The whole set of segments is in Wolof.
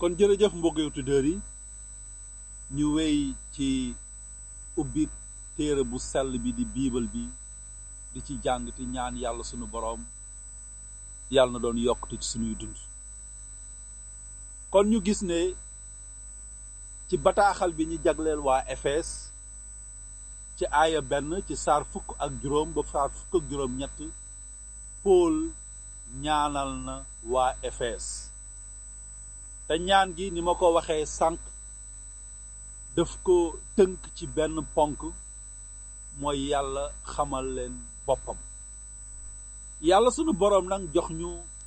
kon jërëjëf mbokki auditeurs yi ñu wéy ci ubbi téere bu sell bi di biibal bi di ci jàng ti ñaan yàlla sunu boroom yàlla na doon yokkute ci sunuy dund kon ñu gis ne ci bataaxal bi ñu jagleel waa Efes ci aaya benn ci saar fukk ak juróom ba saar fukk ak juróom ñett Pool ñaanal na waa Efes te ñaan gi ni ma ko waxee sànq daf ko tënk ci benn ponk mooy yàlla xamal leen boppam yàlla sunu boroom nag jox ñu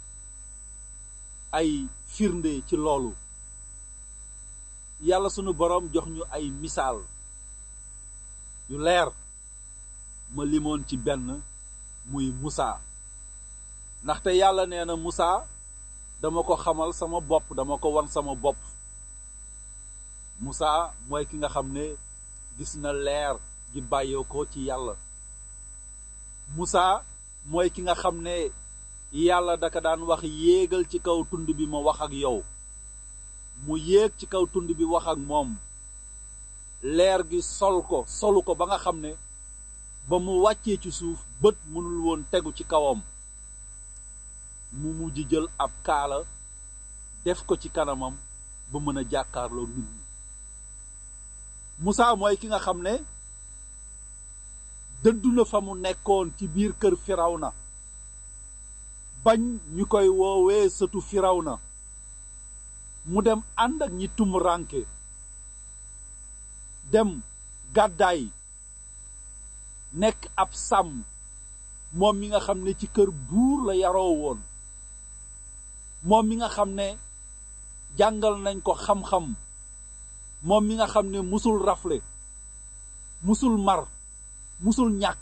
ay firnde ci loolu yàlla sunu boroom jox ñu ay misaal yu leer ma limoon ci benn muy Musaa ndaxte yàlla nee na Musaa dama ko xamal sama bopp dama ko wan sama bopp Musaa mooy ki nga xam ne gis na leer gi bàyyoo ko ci yàlla Musaa mooy ki nga xam ne yàlla daka daan wax yéegal ci kaw tund bi ma wax ak yow mu yéeg ci kaw tund bi wax ak moom leer gi sol ko solu ko ba nga xam ne ba mu wàccee ci suuf bët mënul woon tegu ci kawam mu mujj jël ab kaala def ko ci kanamam ba mën a jàkkaarloo nit ñi Musaa mooy ki nga xam ne dëddu na fa mu nekkoon ci biir kër Firawna bañ ñu koy woowee sëtu Firawna mu dem ànd ak ñi tumuranke dem gàddaay nekk ab sàmm moom mi nga xam ne ci kër buur la yaroo woon moom mi nga xam ne jàngal nañ ko xam-xam moom mi nga xam ne musul rafle musul mar musul ñàkk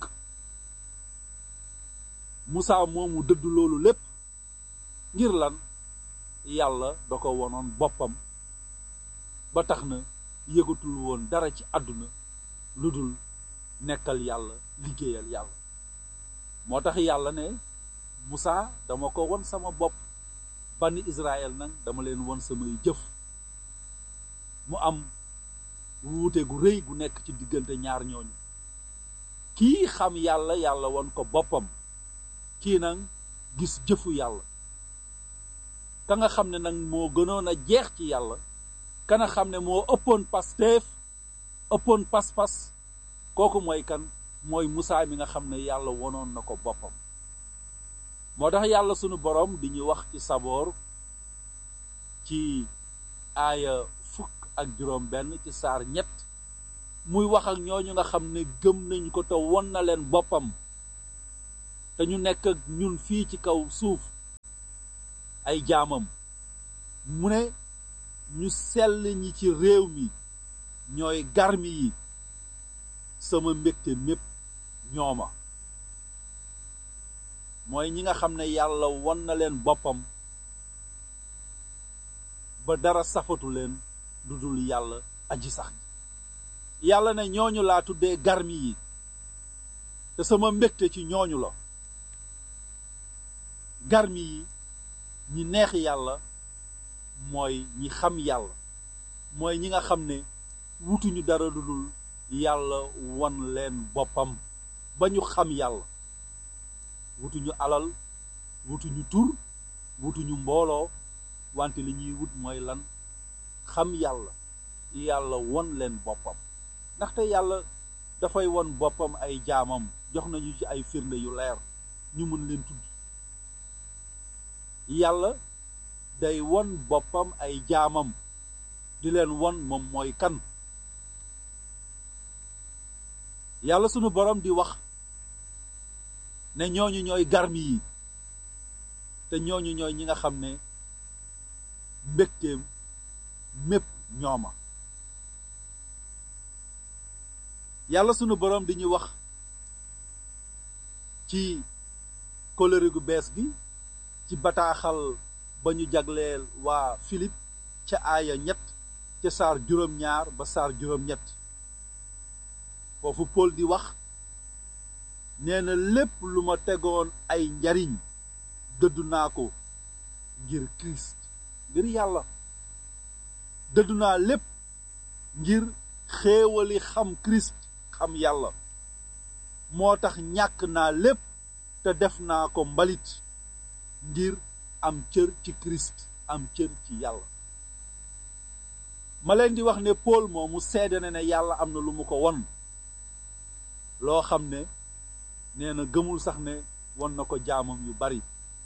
Musaa moomu dëdd loolu lépp ngir lan yàlla da ko wonoon boppam ba tax na yëgatul woon dara ci àdduna lu dul nekkal yàlla liggéeyal yàlla moo tax yàlla ne Musaa dama ko won sama bopp bani Israël nag dama leen won samay jëf mu am wuute gu rëy gu nekk ci diggante ñaar ñooñu kii xam yàlla yàlla won ko boppam kii nag gis jëfu yàlla ka nga xam ne nag moo gënoon a jeex ci yàlla ka nga xam ne moo ëppoon pasteef ëppoon pas-pas kooku mooy kan mooy Musaa mi nga xam ne yàlla wonoon na ko boppam moo tax yàlla sunu boroom di ñu wax ci saboor ci aaya fukk ak juróom benn ci saar ñett muy wax ak ñooñu nga xam ne gëm nañ ko te won na leen boppam te ñu nekk ak ñun fii ci kaw suuf ay jaamam mu ne ñu sell ñi ci réew mi ñooy garmi yi sama mbégte mépp ñooma mooy ñi nga xam ne yàlla won na leen boppam ba dara safatu leen lu dul yàlla aji sax yàlla ne ñooñu laa tuddee garmi yi te sama mbégte ci ñooñu la garmi yi ñi neex yàlla mooy ñi xam yàlla mooy ñi nga xam ne wutuñu dara lu dul yàlla won leen boppam ba ñu xam yàlla wutuñu alal wutuñu tur wutuñu mbooloo wante li ñuy wut mooy lan xam yàlla yàlla won leen boppam ndaxte yàlla dafay won boppam ay jaamam jox nañu ci ay firnde yu leer ñu mën leen tudd yàlla day won boppam ay jaamam di leen won moom mooy kan yàlla sunu borom di wax ne ñooñu ñooy garmi yi te ñooñu ñooy ñi nga xam ne mbégteem mépp ñooma yàlla sunu borom di ñu wax ci kóllëre gu bees gi ci bataaxal ba ñu jagleel waa Philippe ca aaya ñett ca saar juróom-ñaar ba saar juróom-ñett foofu Paul di wax nee na lépp lu ma tegoon ay njariñ dëddu naa ko ngir Christ ngir yàlla dëddu naa lépp ngir xéewali xam Christ xam yàlla moo tax ñàkk naa lépp te def naa ko mbalit ngir am cër ci Christ am cër ci yàlla ma leen di wax ne Paul moomu seede na ne yàlla am na lu mu ko won loo xam ne nee na gëmul sax ne won na ko jaamam yu bari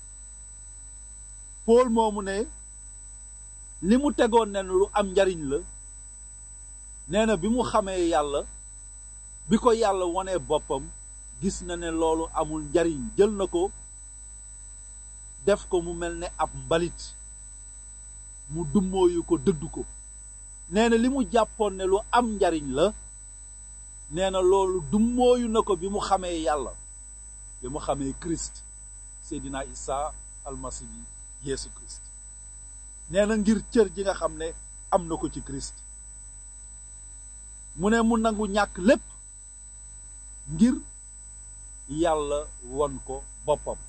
Paul moomu ne li mu tegoon ne lu am njariñ la nee na bi mu xamee yàlla bi ko yàlla wonee boppam gis na ne loolu amul njariñ jël na ko def ko mu mel ne ab mbalit mu dummóoyu ko dëddu ko nee na li mu jàppoon ne lu am njariñ la nee na loolu dummóoyu na ko bi mu xamee yàlla bi mu xamee Christ Seydina Isa almasi bi Yeesu Christ nee na ngir cër ji nga xam ne am na ko ci Christ mu ne mu nangu ñàkk lépp ngir yàlla won ko boppam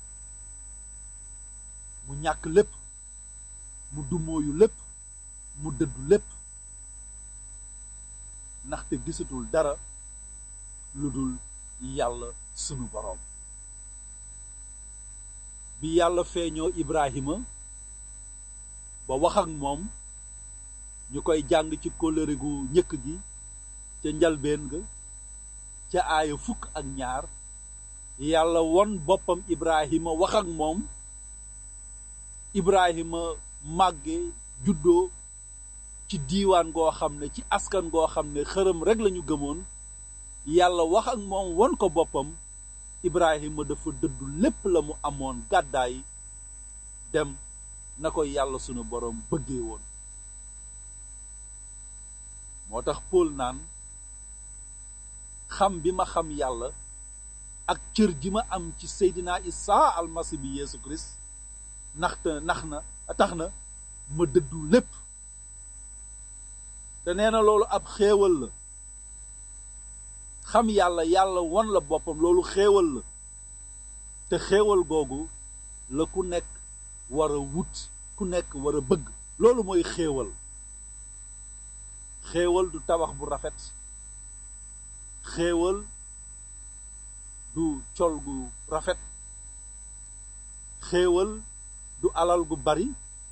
mu ñàkk lépp mu dummóoyu lépp mu dëddu lépp ndaxte gisatul dara lu dul yàlla sunu boroom bi yàlla feeñoo Ibrahima ba wax ak moom ñu koy jàng ci kóllëre gu njëkk gi ca njalbeen ga ca aaya fukk ak ñaar yàlla won boppam Ibrahima wax ak moom Ibrahima màgge juddoo ci diiwaan goo xam ne ci askan goo xam ne xërëm rekk lañu gëmoon yàlla wax ak moom won ko boppam Ibrahima dafa dëddu lépp la mu amoon gàddaay dem na ko yàlla sunu boroom bëggee woon moo tax Paul naan xam bi ma xam yàlla ak cër ji ma am ci Seydina Isa almasi bi Yeesu Kirist ndaxte nax na tax na ma dëddu lépp te nee na loolu ab xéewal la xam yàlla yàlla won la boppam loolu xéewal la te xéewal googu la ku nekk war a wut ku nekk war a bëgg loolu mooy xéewal xéewal du tabax bu rafet xéewal du col gu rafet xéewal du alal gu bari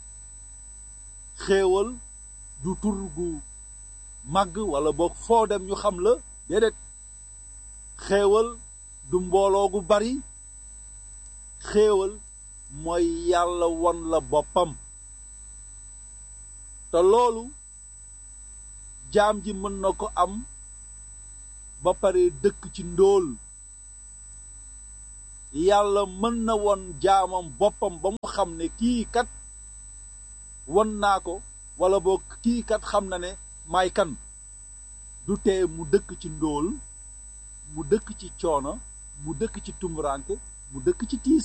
xéewal du tur gu màgg wala boog foo dem ñu xam la déedéet xéewal du mbooloo gu bari xéewal mooy yàlla won la boppam te loolu jaam ji mën na ko am ba pare dëkk ci ndóol yàlla mën na won jaamam boppam ba mu xam ne kii kat won naa ko wala boog kii kat xam na ne maay kan du tee mu dëkk ci ndóol mu dëkk ci coono mu dëkk ci tumuraanke mu dëkk ci tiis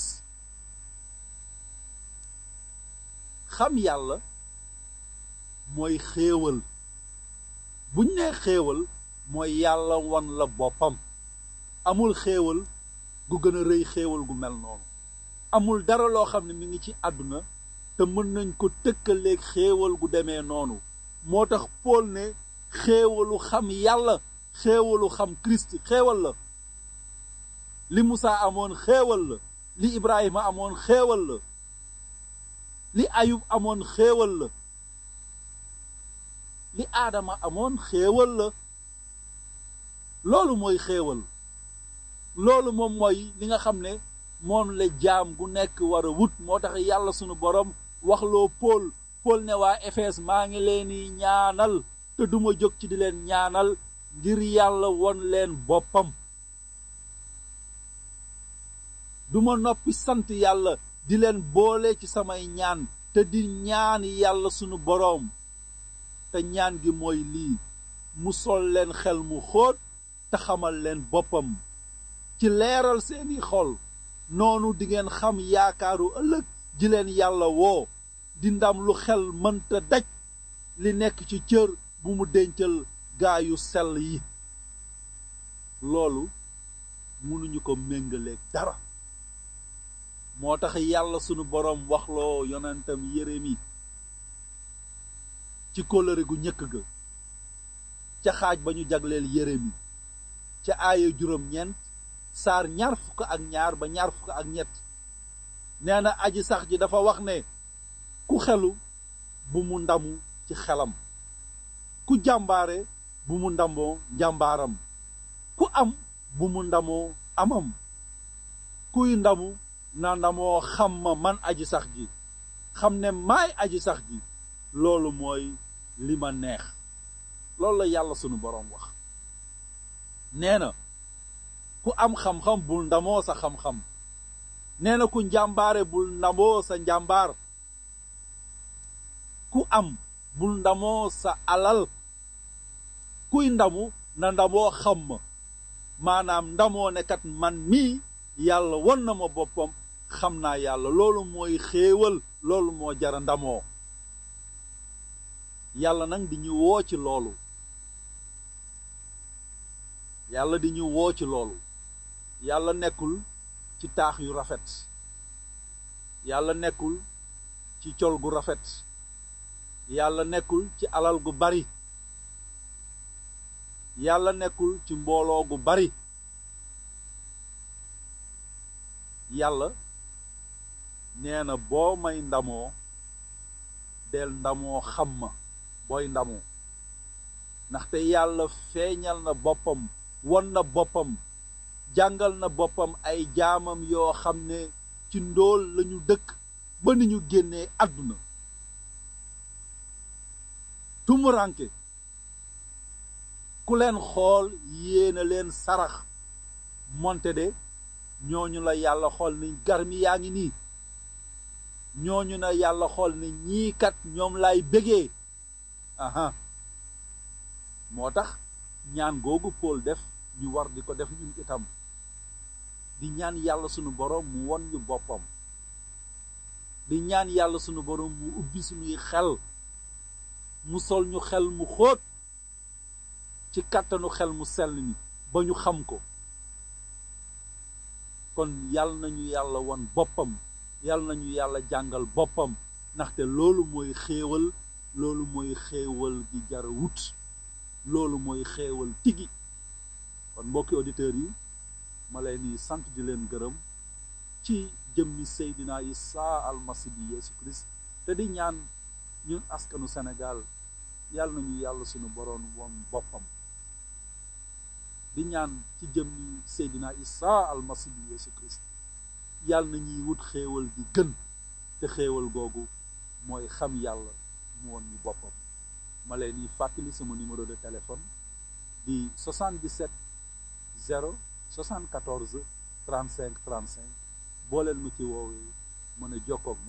xam yàlla mooy xéewal buñ nee xéewal mooy yàlla won la boppam amul xéewal gu gën a rëy xéewal gu mel noonu amul dara loo xam ne mi ngi ci àdduna te mën nañ ko tëkkaleeg xéewal gu demee noonu moo tax Pool ne xéewalu xam yàlla xéewalu xam Christ xéewal la li Musaa amoon xéewal la li Ibrahima amoon xéewal la li Ayub amoon xéewal la li Aadama amoon xéewal la loolu mooy xéewal loolu moom mooy li nga xam ne moom la jaam gu nekk war a wut moo tax yàlla sunu borom waxloo Pool Pool ne waa Efes maa ngi leen di ñaanal te duma jóg ci di leen ñaanal ngir yàlla won leen boppam duma noppi sant yàlla di leen boole ci samay ñaan te di ñaan yàlla sunu boroom te ñaan gi mooy lii mu sol leen xel mu xóot te xamal leen boppam ci leeral seeni xol noonu dingeen xam yaakaaru ëllëg ji leen yàlla woo di ndam lu xel mënta daj li nekk ci cër bu mu dencal gaa yu sell yi loolu mënuñu ko méngaleeg dara moo tax yàlla sunu boroom waxloo yonentam Yeremi ci kóllëre gu ñëkk ga ca xaaj ba ñu jagleel Yeremi ca aaya juróom-ñeent saar ñaar fukk ak ñaar ba ñaar fukk ak ñett nee na aji sax ji dafa wax ne ku xelu bu mu ndamu ci xelam ku jàmbaare bu mu ndamoo njàmbaaram ku am bu mu ndamoo amam kuy ndamu na ndamoo xam ma man aji sax ji xam ne maay aji sax ji loolu mooy li ma neex loolu la yàlla sunu boroom wax nee na ku am xam-xam bul ndamoo sa xam-xam nee na ku njàmbaare bul ndamoo sa njàmbaar ku am bul ndamoo sa alal kuy ndamu na ndamoo xam ma maanaam ndamoo ne kat man mii yàlla won na ma boppam xam naa yàlla loolu mooy xéewal loolu moo jara ndamoo yàlla nag di ñu woo ci loolu yàlla di ñu woo ci loolu yàlla nekkul ci taax yu rafet yàlla nekkul ci col gu rafet yàlla nekkul ci alal gu bari yàlla nekkul ci mbooloo gu bari yàlla nee na boo may ndamoo del ndamoo xam ma booy ndamoo ndaxte yàlla feeñal na boppam won na boppam jàngal na boppam ay jaamam yoo xam ne ci ndóol lañu dëkk ba ni ñu génnee àdduna tumuranke ku leen xool yéena leen sarax monte de ñooñu la yàlla xool ni garmi yaa ngi nii ñooñu na yàlla xool ne ñii kat ñoom lay bégee aha moo tax ñaan googu Paul def ñu war di ko def ñun itam di ñaan yàlla sunu boroom mu won ñu boppam di ñaan yàlla sunu boroom mu ubbi sunuy xel mu sol ñu xel mu xóot ci kàttanu xel mu sell ni ba ñu xam ko kon yàlla nañu yàlla won boppam yàlla nañu yàlla jàngal boppam ndaxte loolu mooy xéewal loolu mooy xéewal gi jara wut loolu mooy xéewal tigi kon mbokki auditeurs yi ma leen di sant di leen gërëm ci jëmmi Seydina Isa almasi bi Yeesu Christ te di ñaan ñun askanu Sénégal yàlla nañu yàlla sunu boroom woon boppam di ñaan ci jëmmi Seydina Isa almasi bi Yeesu Christ yàlla na ñuy wut xéewal di gën te xéewal googu mooy xam yàlla mu woon ñu boppam ma leen di fàttali sama numéro de téléphone di 77 0 74 35 35 boo leen ma ci woowee mën a jokkoog ma